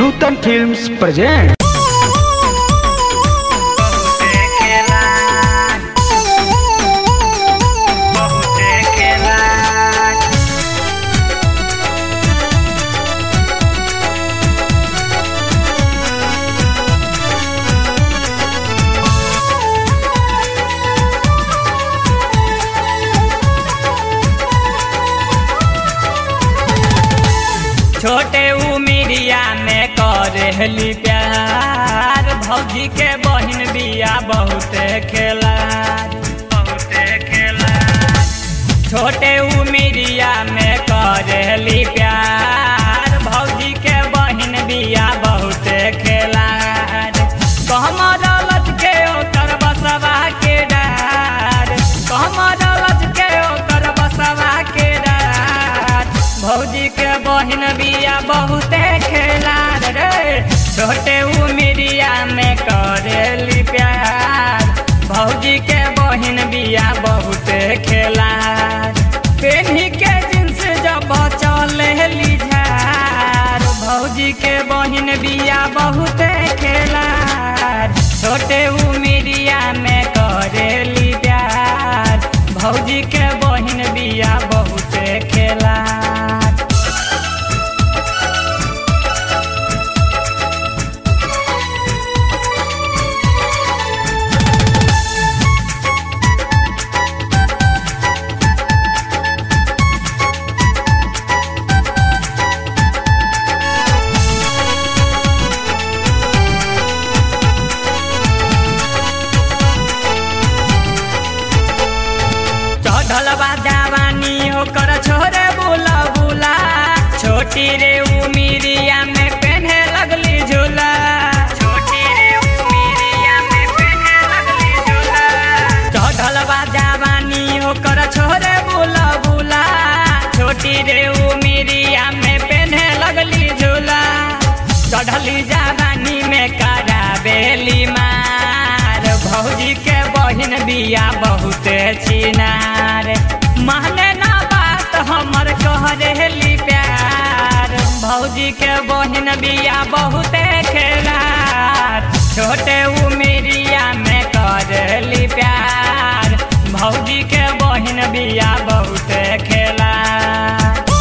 नूतन films present बहुते खेला बहुते खेला छोटे उमिरिया में करहली प्यार भौजी के बहिन बिया बहुते खेला बहुते खेला छोटे उमिरिया में करहली प्यार भौजी के बहिन बिया बहुते खेला कहमर लच के ओकर बसवा के डार कहमर लच के ओकर बसवा के डार भौजी के बहिन बिया बहुते खेला रे छोटे उमिरिया में करेली प्यार भौजी के बहिन बिया बहुते खेला पेन्ही के जींस जब चलेली झार भौजी के बहिन बिया बहुते खेला छोटे उमिरिया में करेली प्यार भौजी के बहिन बिया बहुते खेला चढ़ल बा जवानी ओकर छोरे बुला बुला छोटी रे उमिरिया में पहने लगली झूला छोटी रे उमिरिया में पहने लगली झूला चढ़ल बा जवानी ओकर छोरे बुला बुला छोटी रे उमिरिया में पहने लगली झूला चढ़ली जवानी में कराबेली मार भौजी के बहिन बिया बहुते छिनार माने ना बात हमर कह रेली प्यार भौजी के बहिन बिया बहुते खेलार छोटे उमिरिया में करेली प्यार भौजी के बहिन बिया बहुते खेलार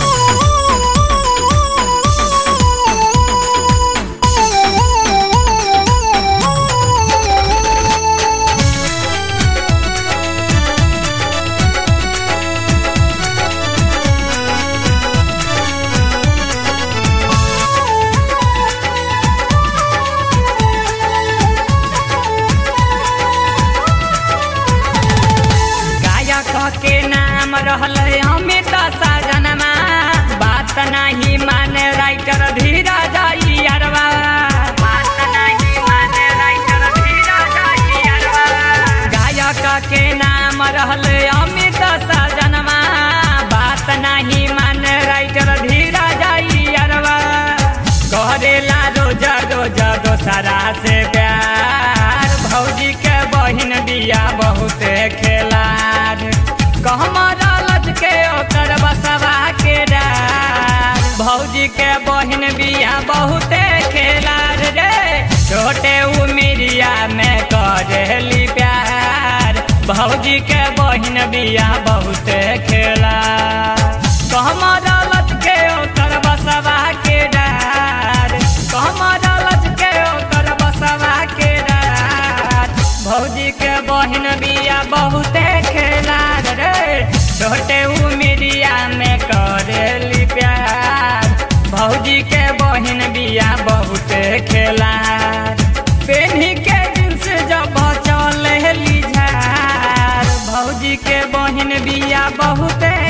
गायक के नाम रहल अमित सजनमा बात नहीं माने राइटर धीरज अरवा बात नहीं माने राइटर धीरज अरवा गायक के नाम रहल अमित सजनमा बात नहीं माने राइटर धीरज अरवा करेला रोज रोज दोसरा से प्यार भौजी के बहिन बिया बहुते खेलार कहमर लज के ओकर बसवा के डार भौजी के बहिन बिया बहुते खेलार रे छोटे उमिरिया में करेली प्यार भौजी के बहिन बिया बहुते खेलार कहमर लज के ओकर बसवा के डार कहमर लज के ओकर बसवा के डार भौजी के बहिन बिया बहुते खेलार रे छोटे उमिरिया में करेली प्यार भौजी के बहिन बिया बहुते खेलार पेन्ही के जींस जब चलेली झार भौजी के बहिन बिया बहुते